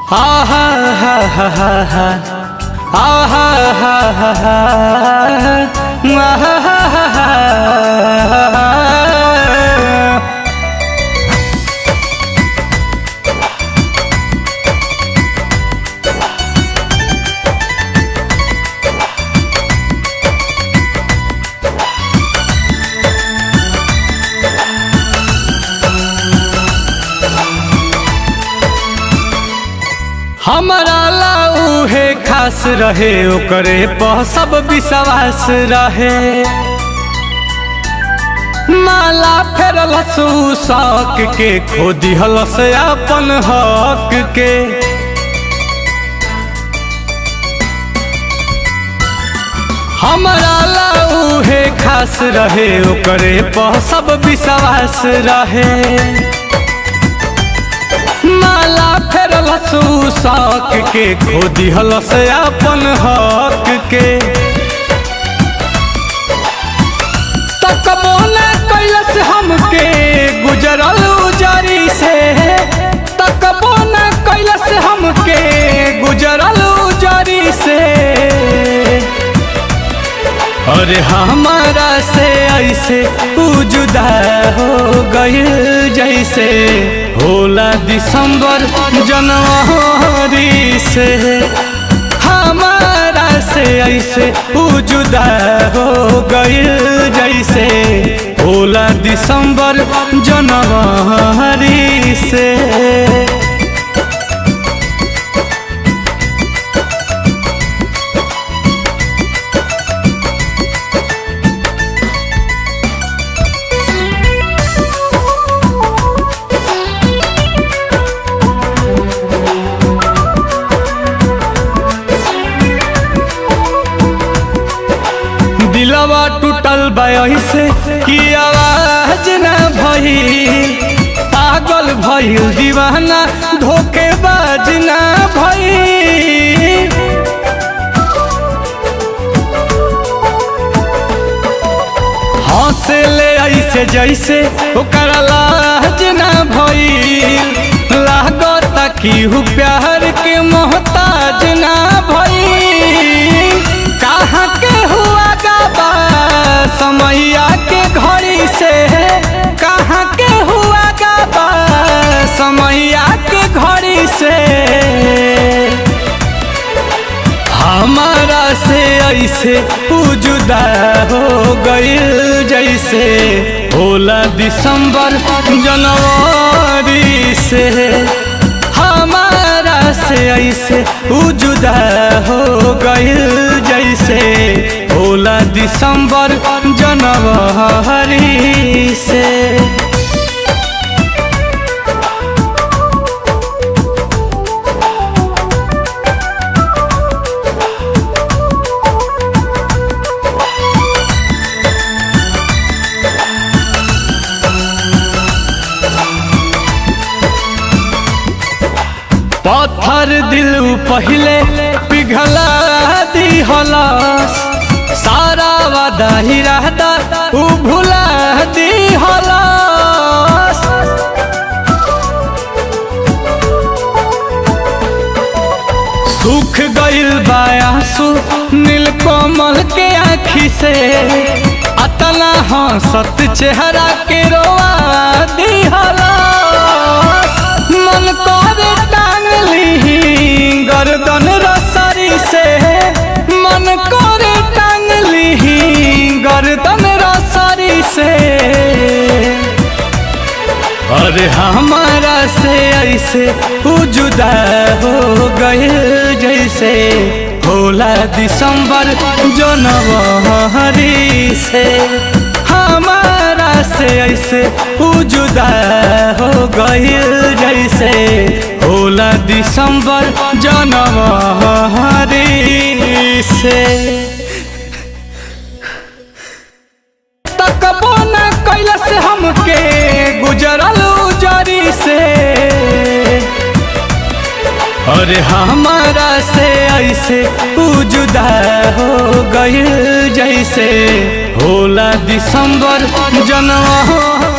हा हा हा हा हा हा हा हा हा हा हा हा हा हा हमारा लाऊ है खास रहे ओकरे पर सब विश्वास रहे माला फेरल शौक के खो दिहल से अपन हक के हमारा लाऊ है खास रहे ओकरे पर सब विश्वास रहे माला फेरल शौक के खो दिहल से अपन हक के तकबो न कैलस हमके गुजरल उजरी से तकबो न कैलस हमके गुजरल उजरी से अरे हमारा से ऐसे उ जुदा हो गइल जैसे होला दिसंबर जनवरी से हमारा से ऐसे उ जुदा हो गइल जैसे होला दिसंबर जनवरी से दिलवा टूटल से कि आवाज न भई पागल भइल दीवाना धोखेबाज न भई हंसे ले ऐसे जैसे ओकर लाज न भइल लागत कि हु प्यार के मोहताज न भइल कहाँ के हुआ गाबा समैया के घड़ी से कहाँ के हुआ गाबा समैया के घड़ी से हमारा से ऐसे जुदा हो गइल जैसे होला दिसंबर जनवरी से हमारा से ऐसे जुदा हो गइल जैसे होला दिसंबर जनवरी से पत्थर दिल पहले पिघला दिहलस सारा वादा ही रहता उ भुला दिहलस सुख गइल बायासु नीलकमल के आँखी से अतना हंसत चेहरा के रोआ दिहलस मन करे टांगली गर्दन रसरी से मन करे टांगली गर्दन रसरी से अरे हमारा से ऐसे जुदा हो गए जैसे होला दिसंबर जनवरी से हमारा से ऐसे जुदा हो गए जैसे होला दिसंबर जनवरी से तकबो न कैलस हमके गुजरल उजरी से अरे हमारा से ऐसे जुदा हो गइल जैसे होला दिसंबर जनवरी